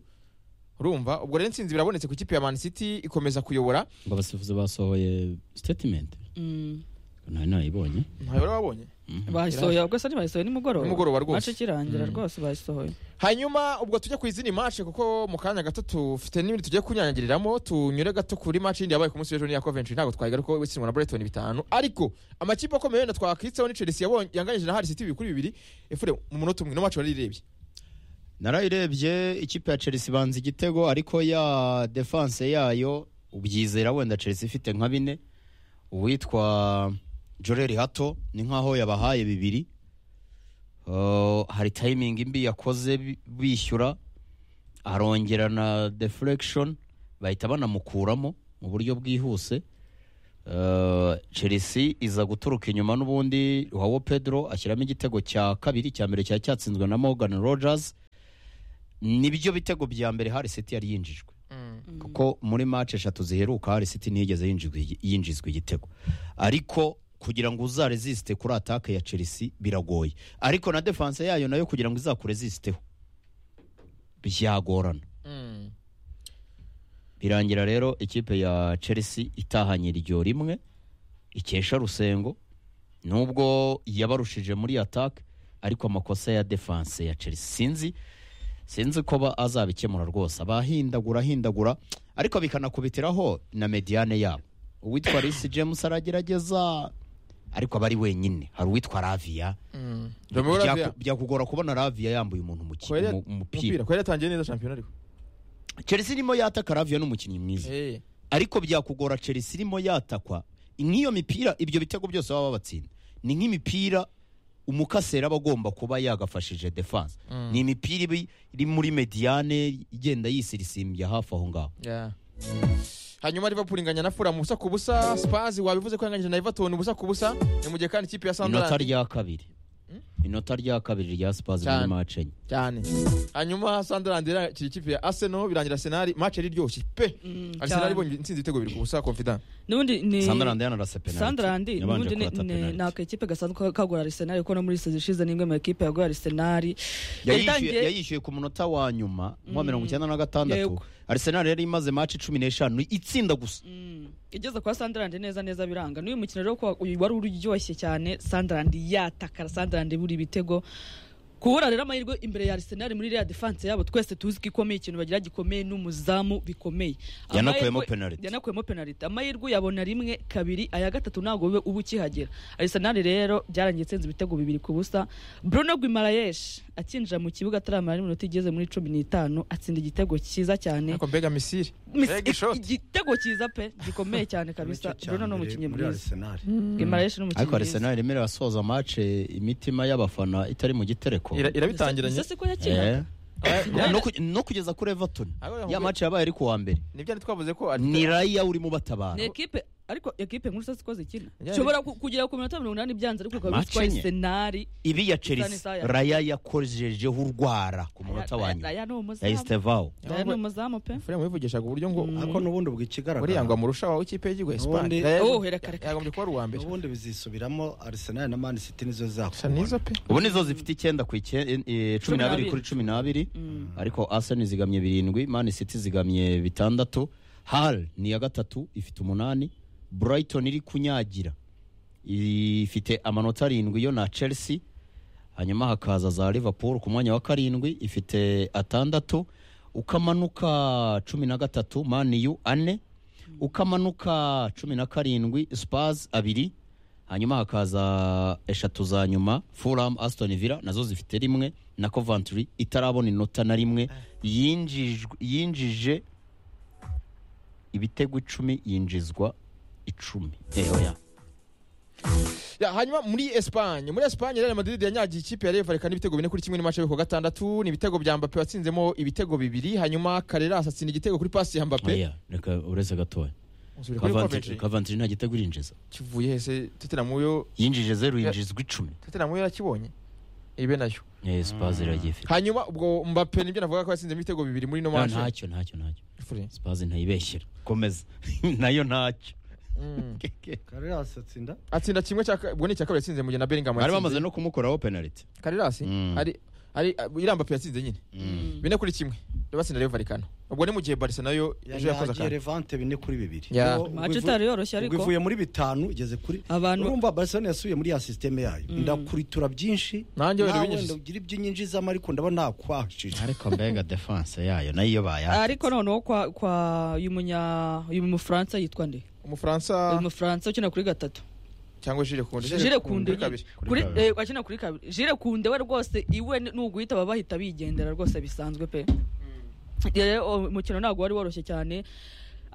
urumva ubwo rero intsinzi birabonetse ku ikipe ya Man City ikomeza kuyobora ngo abasifuzi basohoye statement Mm. nari nayibonye ntayo rero wabonye bayisohoye ubwo se ntibayisohoye nimugoroba Nimugoroba rwose. mace ikirangira rwose bayisohoye hanyuma ubwo tujya ku izindi match kuko mu kanya gato tufite n'ibindi tugiye kunyanyagiriramo tunyure gato kuri match yindi yabaye ku munsi w'ejo ni iya Coventry ntabwo twayigaruka kuko itsinzwe na Brighton bitanu ariko amakipe akomeye wenda twakitseho ni Chelsea yabonye yanganyije na Hull City bibiri kuri bibiri efure mu munota umwe no match warirebye narayirebye ikipe ya chelsea ibanza igitego ariko ya defanse yayo ubyizera wenda chelsea ifite nka bine uwitwa joreri hato ni nkaho yabahaye bibiri Uh, hari tayimingi mbi yakoze bi- bishyura arongera na deflection bahita banamukuramo mu buryo bwihuse Uh, chelsea iza guturuka inyuma n'ubundi wawo pedro ashyiramo igitego cya kabiri cya mbere cyari cyatsinzwe na morgan rogers nibyo bitego bya mbere hari siti yari yinjijwe kuko muri match eshatu ziheruka hari siti ntiyigeze yinjizwa igi- yinjizwa igitego ariko kugira ngo uzaresiste kuri atake ya chelsea biragoye ariko na defense yayo nayo kugira ngo izakuresisteho byagorana birangira rero ikipe ya chelsea itahanye iryo rimwe ikesha rusengo nubwo yabarushije muri atake ariko amakosa ya defense ya chelsea sinzi sinzi ko ba- azabikemura rwose abahindagura ahindagura ariko bikanakubitiraho na mediane yabo uwitwa risi james aragerageza ariko aba ari wenyine hari uwitwa ravia Romeo Byaku- Lavia byakugora kubona ravia yambuye umuntu mu ki- Kwere- mu- umupira umupira kwari yatangiye neza shampiyona ariko chelsea irimo yataka ravia n'umukinnyi mwiza eh ariko byakugora chelsea irimo yatakwa nk'iyo mipira ibyo bitego byose baba babatsinda ni nk'imipira umukasera aba agomba kuba yagafashije defense ni imipira iba iri muri mediane igenda yisirisimbya hafi aho ngaho Yeah. hanyuma liverpool inganya na fulham ubusa ku busa spurs wabivuze ko yanganyije na everton ubusa ku busa ni mu gihe kandi ikipe ya inota sunderland rya kabiri inota rya kabiri rya sipazi Cyane. muri mace enye cyane hanyuma sunderland irakira ikipe ya arsenal birangira arsenal match yari iryoshye pe Mm, arsenal cyane. ibonye intsinzi ibitego bibiri ku busa confident n'ubundi ni sandarandi yanarasa penaliti Sandrandi n'ubundi ni- ni- ni akakipe gasanzwe kagora Arsenal kuko no muri season ishize ni imwe mu ekipe yagora Arsenal yayishyuye yayishyuye ku munota wa nyuma nka mirongo icyenda na gatandatu Yego. arsenal yari imaze mace cumi n'eshanu itsinda gusa Mm. igeze kwa Sunderland neza neza biranga n'uyu mukino rero kuwa- uyu wari uryoshye cyane Sunderland yatakara Sunderland buri ibitego kubura rero amahirwe imbere ya Arsenal muri real defense yabo twese tuzi ko ikomeye ikintu bagira gikomeye n'umuzamu bikomeye Yanakuyemo Amahirwe- penalty. yanakuyemo penalty amahirwe yabona rimwe kabiri aya gatatu ntabwo ube uba ukihagera Arsenal rero byarangiye itsinze ibitego bibiri ku busa Bruno Guimaraes akinjira mu kibuga ataramara n'iminota igeze muri cumi n'itanu atsinda igitego cyiza cyane ariko mbega misiri Miss- Mbega ishoti. igitego cyiza pe gikomeye cyane kabisa Bruno ni umukinnyi mwiza Guimaraes ni umukinnyi ariko mwiza arsenal yemerewe asoza mace imitima y'abafana itari mu gitereko Ira- irabitangiranye Ese si ko Eh. yakinaga No ku- no kugeza kuri everton Ariko yahuye- ya mace yabaye ari ku wa mbere nibyo ari twavuze ko ari ni raya urimo ni batabara ekipe ariko ekipe nkuru sasa ko zikina Yeah, ushobora ku- kugera ku minota mirongo inani byanze ariko ukaba Match utwaye enye. senari ibi ya Isani chelsea Saya. raya yakojejeho urwara ku munota wa nyuma aya ni umuzamu yayistevao aya ni umuzamu pe fulham wivugishaga uburyo ngo ariko n'ubundi buriya buriya ngo amurusha wawe ikipe y'igihugu ya Espagne. Ubundi- Yaya- Oh, reka, reka. yagombye kuba ari uwa mbere n'ubundi bizisubiramo arsenal na man city nizo gusa nizo zakubona pe ubu nizo zifite icyenda ku icyenda cumi n'abiri kuri cumi n'abiri ariko arsenal zigamye birindwi man city zigamye bitandatu hal ni iya gatatu ifite umunani brighton iri kunyagira ifite amanota arindwi yo na chelsea hanyuma hakaza za liverpool ku mwanya wa karindwi ifite atandatu ukamanuka cumi na gatatu maniyu ane ukamanuka cumi na karindwi spurs abiri hanyuma hakaza eshatu za nyuma fulham aston villa nazo zifite rimwe na coventry itarabona inota na rimwe yinjijwe- yinjije ibitego icumi yinjizwa icumi Eh, oya. Ya, hanyuma muri Espagne muri Espagne Real Madrid yanyagiye ikipe ya Real Vallecano ibitego bine kuri kimwe n'imace ku gatandatu ni ibitego bya Mbappe watsinzemo ibitego bibiri hanyuma Carreras atsinda igitego kuri pasi ya Mbappe oya reka uretse gatoya Usubire kuri Coventry- Coventry. coventry nta gitego irinjiza kivuye hese Tottenham yo yinjije zeru yinjizwa icumi Tottenham yo yarakibonye ibe nayo Eh, spurs iragiye ifite hanyuma ubwo Mbappe nibyo navuga ko yatsinze ibitego bibiri muri no Ah, match ntacyo ntacyo ntacyo Fure. spurs ntayibeshyera komeza nayo ntacyo Mm. Carreras atsinda atsinda kimwe cya ka- ubwo ni icya kabiri yatsinze mu gihe na Bellingham bari bamaze yatsinze no kumukoraho penalty Carreras Mm. ari ari iriya Mbappe yatsinze nyine Mm. bine kuri kimwe batsinda Real Vallecano ubwo ni mu gihe Barca nayo ejo yakoze yagiye akantu revante bine kuri bibiri Ya. Ubwo- Match ubwo ivu- itari yoroshye ariko. ubwo ivuye muri bitanu igeze kuri Abantu- urumva barcelona yasubiye muri ya sisiteme yayo ndakuritura byinshi Nanjye wenda nawe binyujije. wenda ugira ibyo unyinjizamo ariko ndaba nakwashije ariko mbega defense yayo nayo iyo bayaha ariko noneho kwa kwa uyu munya uyu mufaransa yitwa nde umufaransa uyu mufaransa ukina kuri gatatu cyangwa jire kunde jire kunde kuri kabiri kuri eh, akina kuri kabiri jire kunde we rwose iwe ni- nuguhita baba bahita bigendera rwose bisanzwe pe rero umukino ntabwo wari woroshye cyane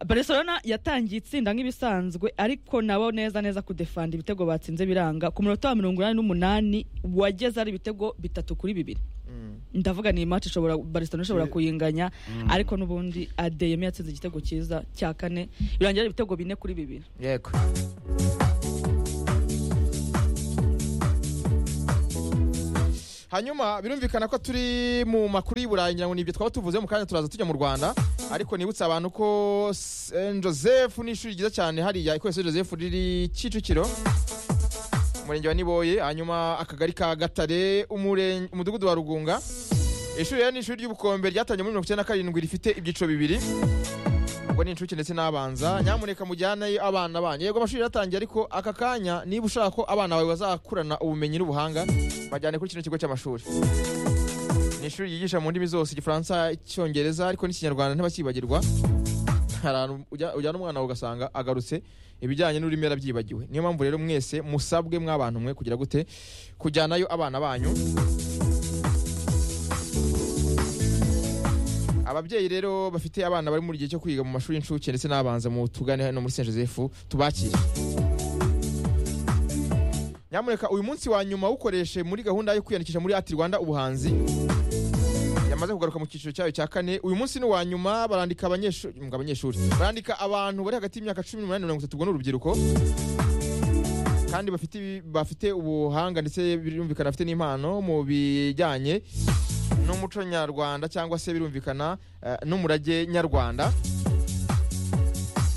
barcelona yatangiye itsinda nk'ibisanzwe ariko nabo neza neza kudefanda ibitego batsinze biranga ku munota wa mirongo inani n'umunani wageze ari ibitego bitatu kuri bibiri ndavuga ni match ishobora barcelona ishobora kuyinganya ariko n'ubundi adeyemi yatsinze igitego cyiza cya kane birangira ari ibitego bine kuri bibiri yego hanyuma birumvikana ko turi mu makuru y'i burayi ngira ngo ni ibyo twaba tuvuze mu kanya turaza tujya mu rwanda ariko nibutsa abantu ko Saint joseph ni ishuri ryiza cyane hariya ikorera Saint joseph riri kicukiro umurenge wa niboye hanyuma akagari ka gatare umurenge- umudugudu wa rugunga ishuri rero ni ishuri ry'ubukombe ryatangiye muri mirongo icyenda na karindwi rifite ibyiciro bibiri ubwo ni inshuke ndetse n'abanza nyamuneka mujyaneyo abana banyu yego amashuri yaratangiye ariko aka kanya niba ushaka ko abana bawe bazakurana ubumenyi n'ubuhanga bajyane kuri kino kigo cy'amashuri ni ishuri ryigisha mu ndimi zose igifaransa icyongereza ariko n'ikinyarwanda ntibakibagirwa hari ahantu ujya- ujyana umwana wawe ugasanga agarutse ibijyanye n'ururimi yarabyibagiwe niyo mpamvu rero mwese musabwe mw'abantu mwe kugira gute kujyanayo abana banyu ababyeyi rero bafite abana bari mu gihe cyo kwiga mu mashuri y'incuke ndetse n'abanza mu tugane hano muri Saint Joseph tubakire nyamuneka uyu munsi wa nyuma wukoreshe muri gahunda yo kwiyandikisha muri ati rwanda ubuhanzi yamaze kugaruka mu cyiciro cyayo cya kane uyu munsi ni uwa nyuma barandika abanyeshuri ngo abanyeshuri barandika abantu bari hagati y'imyaka cumi n'umunani na mirongo itatu ubwo ni urubyiruko kandi bafite ibi- bafite ubuhanga ndetse birumvikana bafite n'impano mu bijyanye n'umuco nyarwanda cyangwa se birumvikana eh, n'umurage nyarwanda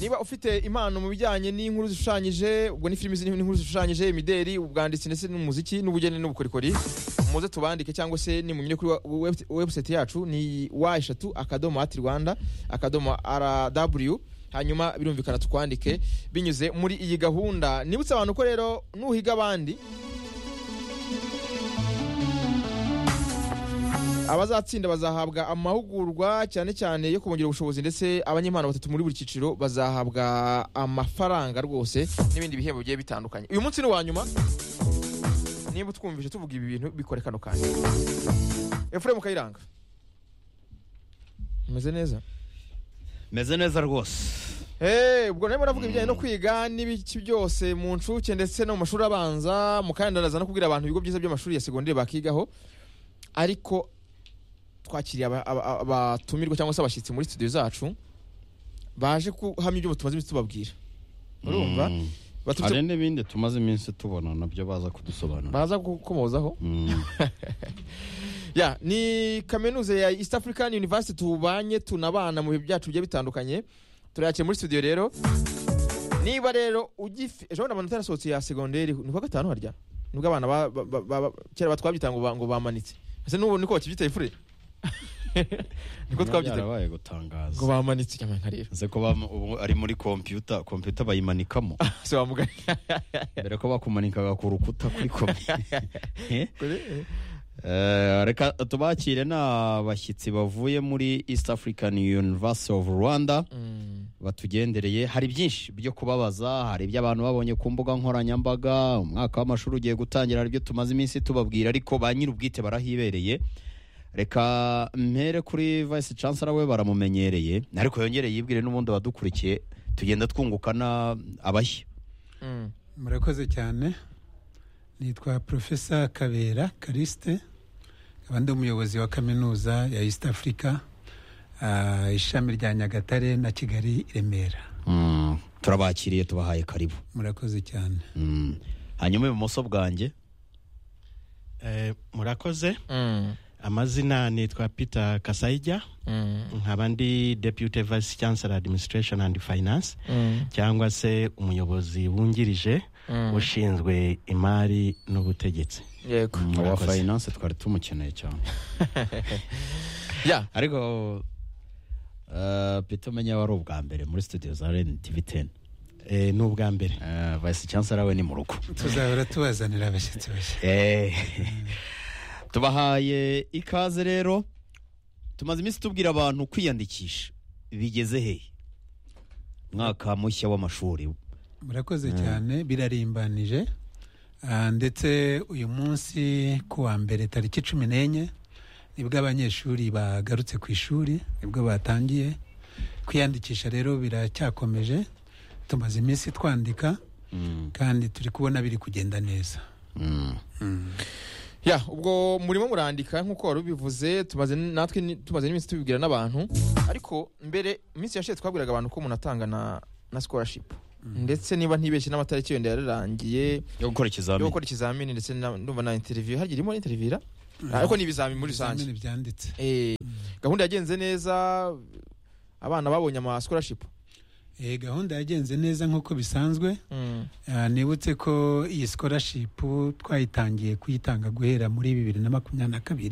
niba ufite impano mu bijyanye n'inkuru zishushanyije ubwo ni filimi zirimo n'inkuru zishushanyije imideri ubwanditsi ndetse n'umuziki n'ubugeni n'ubukorikori muze tubandike cyangwa se nimunyure kuri wa- web- website yacu ni wa eshatu akadomo ati rwanda akadomo rw hanyuma birumvikana tukwandike binyuze muri iyi gahunda nibutse abantu ko rero nuhiga abandi abazatsinda bazahabwa amahugurwa cyane cyane yo kubongerera ubushobozi ndetse abanyempano batatu muri buri cyiciro bazahabwa amafaranga rwose n'ibindi bihembo bigiye bitandukanye uyu munsi ni uwa nyuma niba utwumvise tuvuga ibi bintu bikore kano kanya efuremu kayiranga umeze neza meze neza rwose Eh, ubwo rero muravuga ibijyanye no kwiga n'ibiki byose mu nshuke ndetse no mu mashuri abanza mukandaraza no kubwira abantu ibigo byiza by'amashuri ya segonderi bakigaho ariko twakiriye aba- aba- aba- abatumirwa cyangwa se abashyitsi muri studio zacu baje kuhamya ibyo tumaze iminsi tubabwira urumva Mm. Baturutse- hari n'ibindi tumaze iminsi tubona nabyo baza kudusobanura baraza gukomozaho Mm. ya ni kaminuza ya East African University tubanye tunabana mu bihe byacu bigiye bitandukanye turayakiye muri studio rero niba rero ugifi ejo bundi amanota yarasohotse ya segonderi ni kuwa gatanu harya nibwo abana ba- ba- ba- ba- ba- kera batwabyita ngo ba- ngo bamanitse ese n'ubu niko bakibyitaye fure niko twabyitaye byarabaye ngo gutangaza bamanitse nyamara rero nze ko bama- ubu ari muri kompiyuta kompiyuta bayimanikamo se wamugana mbere ko bakumanikaga ku rukuta kuri kompi Eh, reka tubakire ni abashyitsi bavuye muri east african university of rwanda Mm. batugendereye hari byinshi byo kubabaza hari ibyo abantu babonye ku mbuga nkoranyambaga umwaka w'amashuri ugiye gutangira hari ibyo tumaze iminsi tubabwira ariko ba nyir'ubwite barahibereye reka mpere kuri vice chancellor we baramumenyereye ariko yongere yibwire n'ubundi abadukurikiye tugenda twunguka na abashya Mm. murakoze cyane nitwa profesa kabera karisite nkaba ndi umuyobozi wa kaminuza ya east africa ah, ishami rya nyagatare na kigali i remera Mm, turabakiriye tubahaye karibu murakoze cyane Mm. hanyuma ibumoso bwanjye Eh, murakoze Mm. amazina nitwa peter kasaija Mm. nkaba ndi deputy vice chancellor administration and finance Mm. cyangwa se umuyobozi wungirije Mm. ushinzwe imari n'ubutegetsi yego Mm, wa Murakoze. finance twari tumukeneye cyane ya ariko eh, peter umenya wari ubwa mbere muri studio za rn tv 10 Eh, ni ubwa mbere Eh, vice chancellor we ni mu rugo tuzahora tubazanira abashyitsi bashya Eh, tubahaye ikaze rero tumaze iminsi tubwira abantu kwiyandikisha bigeze hehe mwaka mushya w'amashuri murakoze cyane birarimbanije Ah, ndetse uyu munsi ku wa mbere tariki cumi n'enye nibwo abanyeshuri bagarutse ku ishuri nibwo batangiye kwiyandikisha rero biracyakomeje tumaze iminsi twandika Mm, kandi turi kubona biri kugenda neza mm. ya ubwo murimo murandika nk'uko wari ubivuze tumaze n- natwe ni- tumaze n'iminsi tubibwira n'abantu ariko mbere iminsi yashize twabwiraga abantu ko umuntu atanga na na scholarship ndetse niba ntibeshye n'amatariki yenda yararangiye yo gukora yo ikizamini gukora ikizamini ndetse na- ndumva na interview hagiye irimo intervira ariko ni ibizamini muri rusange Ibizamini byanditse Eh, gahunda yagenze neza abana babonye ama scholarship Eh, gahunda yagenze neza nk'uko bisanzwe Mm. Ah, nibutse ko iyi scholarship twayitangiye kuyitanga guhera muri bibiri na makumyabiri na kabiri